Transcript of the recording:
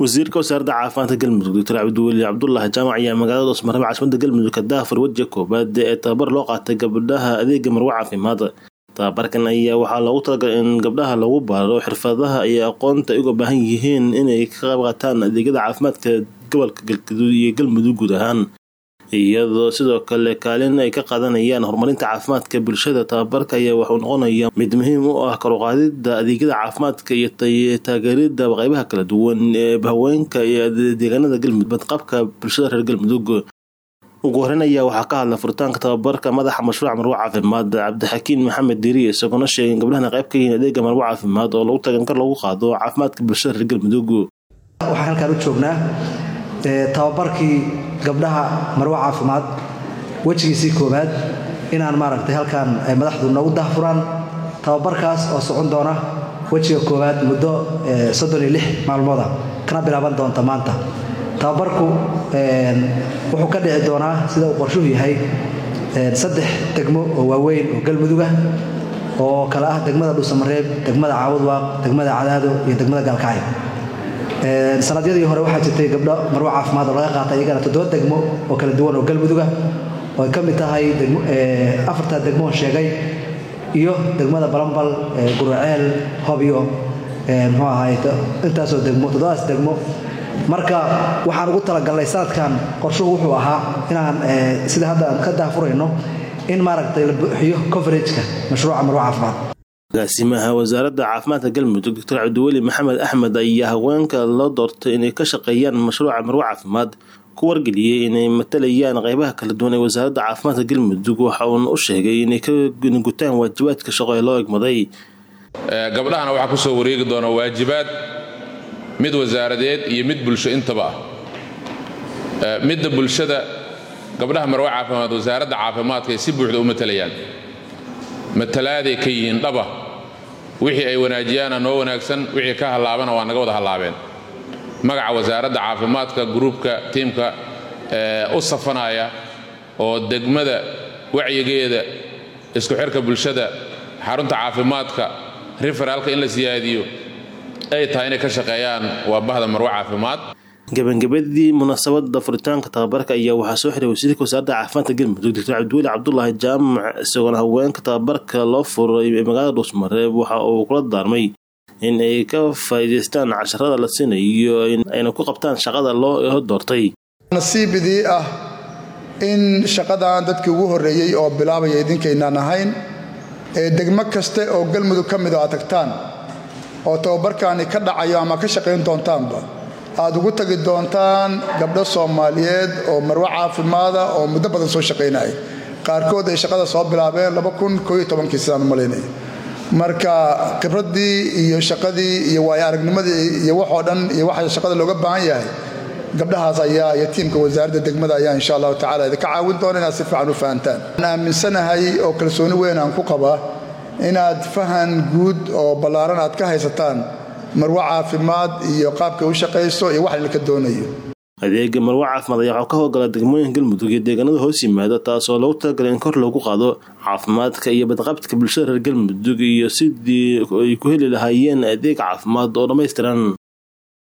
wasiirka wasaaradda caafimaadka galmudug doctor cabdiweli cabdulaahi jaamac ayaa magaalada dhoosmarebe caasimada galmudug ka daafur wejiga koobaad ee tababar loo qaatay gabdhaha adeega marwo caafimaad tababarkan ayaa waxaa loogu talagalay in gabdhaha lagu baaro xirfadaha iyo aqoonta ay uga baahan yihiin inay ka qayb qaataan adeegyada caafimaadka gobolka galgaduud iyo galmudug guud ahaan iyadoo sidoo kale kaalin ay ka qaadanayaan horumarinta caafimaadka bulshada tababarka ayaa wuxuu noqonaya mid muhiim u ah karuqaadida adeegyada caafimaadka iyo taageerida qaybaha kala duwan ee haweenka iyo deegaanada galmudug badqabka bulshada reer galmudug ugu horeyn ayaa waxaa ka hadla furitaanka tababarka madaxa mashruuca marwo caafimaad cabdixakiin maxamed diiri isagoona sheegay in gabdhahana qayb ka yihiin adeega marwo caafimaad oo lagu tagan kar lagu qaado caafimaadka bulshada reer galmudug waxaan halkaan u joognaa tababarkii gabdhaha marwo caafimaad wejigiisii koowaad inaan maaragtay halkaan madaxdu noogu dahfuraan tababarkaas oo socon doona wejiga koowaad muddo soddon iyo lix maalmooda kana bilaaban doonta maanta tababarku wuxuu ka dhici doonaa sida uu qorshuhu yahay saddex degmo oo waaweyn oo galmuduga oo kale ah degmada dhuusamareeb degmada caawudwaaq degmada cadaado iyo degmada gaalkacyo sanadyadii hore waxaa jirtay gabdho marwo caafimaad oo laga qaatay iyagana toddoba degmo oo kala duwan oo galmuduga oo ay ka mid tahay afarta degmoon sheegay iyo degmada balambal guraceel hobyo muxuu ahay intaasoo degmo toddobadaas degmo marka waxaan ugu talagalnay sanadkan qorshuhu wuxuu ahaa inaan sida hadda aan ka daafurayno in maaragtay la buuxiyo coverageka mashruuca marwo caafimaad agaasimaha wasaaradda caafimaadka galmudug doctor cabdiweli maxamed axmed ayaa haweenka loo doortay inay ka shaqeeyaan mashruuca marwo caafimaad ku wargeliyey inay matalayaan qaybaha kala duwan ee wasaaradda caafimaadka galmudug waxa uuna u sheegay inay ka gutaan waajibaadka shaqo ee loo egmaday gabdhahana waxaa kusoo wareegi doona waajibaad mid wasaaradeed iyo mid bulsho intaba ah midda bulshada gabdhaha marwo caafimaad wasaaradda caafimaadka ay si buuxda u matalayaan matalaaday ka yihiin dhaba wixii ay wanaajiyaana noo wanaagsan wixii ka hallaabana waa naga wada hallaabeen magaca wasaaradda caafimaadka gruubka tiimka u safanaya oo degmada wacyigeeda isku xirka bulshada xarunta caafimaadka riferaalka in la siyaadiyo ay tahay inay ka shaqeeyaan waa bahda marwo caafimaad gabagabadii munaasabada furitaanka tababarka ayaa waxaa soo xiray wasiirka wasaaradda caafimaadka galmudug doctor cabdiweli cabdulaahi jaamac isagoona haweenka tababarka loo furay ee magaalada dhuusmareeb waxa uu kula daarmay in ay ka faa'iidaystaan casharada la siinayo ayna ku qabtaan shaqada loo doortay nasiibidii ah in shaqadan dadkii ugu horreeyey oo bilaabaya idinkaynaan ahayn ee degmo kaste oo galmudug ka mid oo aad tagtaan oo tababarkaani ka dhacayo ama ka shaqayn doontaanba aad ugu tagi doontaan gabdho soomaaliyeed oo marwo caafimaada oo muddo badan soo shaqaynaya qaarkood ay shaqada soo bilaabeen sidaan malaynaya marka khibraddii iyo shaqadii iyo waayo aragnimadii iyo waxoo dhan iyo waxa shaqada looga baahan yahay gabdhahaas ayaa iyo tiimka wasaaradda degmada ayaa insha allahu tacala idinka caawin doona inaad si fiican u fahantaan aan aaminsanahay oo kalsooni weyn aan ku qabaa inaad fahan guud oo ballaaran aad ka haysataan marwo caafimaad iyo qaabkay u shaqayso iyo wax laka doonayo adeega marwo caafimaad ayaa waxaa ka howlgala degmooyinka galmudug iyo deegaanada hoos yimaada taasoo loogu talagalay in kor loogu qaado caafimaadka iyo badqabka bulshada reer galmudug iyo sidii ay ku heli lahaayeen adeeg caafimaad oo dhammaystiran